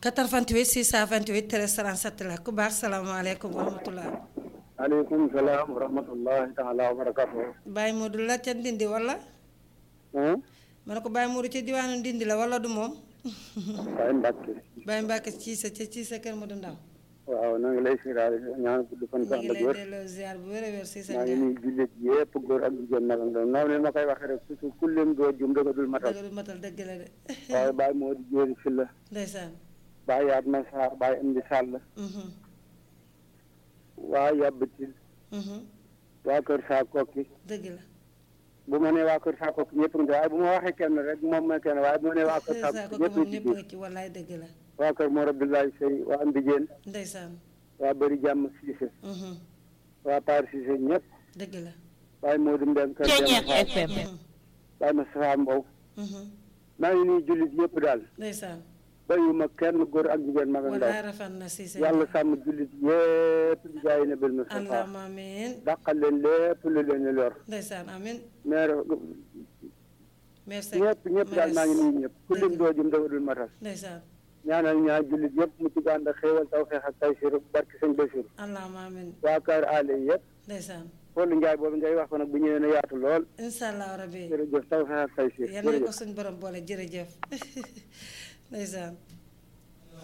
88 628 13 37 la ku baax salaamaaleykum wa rahmatulah. aleykum salaam wa rahmatullahi taala wa barakatuh Baye Modou la ca Ndindi wala. ma ne ko Baye Modou ca diwaanu Ndindi la wala du moom. Baye Mbacke Baye Mbacke ci sa ca ci sa kër Modou Ndaw. waaw na ngi lay siiraale ñaan gudd fan ñu sax ngi la lay wér delloo ziar bu wér a wér si sa maa ngi njaay. nuyu jullit yëpp góor ak jigéen nag ak ndaw noonu leen ma koy waxee rek surtout ku leen doo jum da nga dul matal dëgg du matal dëgg la de. waaye Baye moo di jéeri si la ndeysaan. Baye yaat ma saar Baye indi sàll Mhm, waa yàbbatil mhm, waa kër saa kokki dëgg la. bu ma nee waa kër saa kokki ñëpp nga waaye bu ma waxee kenn rek moom mooy kenn waaye bu ma nee waa kër saa saa ko kokki ñëpp moom ci ñëpp biir nga ci wallaay dëgg la. waa kër Mor Abdoulaye Sey waa Mbijeen ndeysaan. waa bëri jàmm Cissé Mhm, waa Paar Cissé ñëpp dëgg la. waaye Modou Mbène kër Ceeñeex Demba Fall FM. Mhm, waaye Moustapha Mbow mhm, maa ngi nuyu jullit yëpp daal ndeysaan. bayuma kenn góor ak jigéen mag ak ndaw wallaay rafet na si sa yàlla njaay. sàmm jullit yëpp di jaay na bil Mustafa allahumma amiin. dàqal leen lépp lu leen di lor ndeysaan amiin. mais merci. ñëpp ñëpp daal maa ngi nuyu ñëpp ku lim doo jëm dafa dul matal ndeysaan. ñaanal ñaar jullit yëpp mu ci gànd ak xéewal taw xeex ak tay sir barki sëñ Basiru allahumma amiin. waa kër aale yëpp ndeysaan. Fodou Ndiaye boobu ngay wax ko nag bu ñëwee na yaatu lool incha allah rabbi. jërëjëf taw xeex ak tay sir yal nañu ko jërëjëf suñ borom boole jërëjëf. ndeysaan.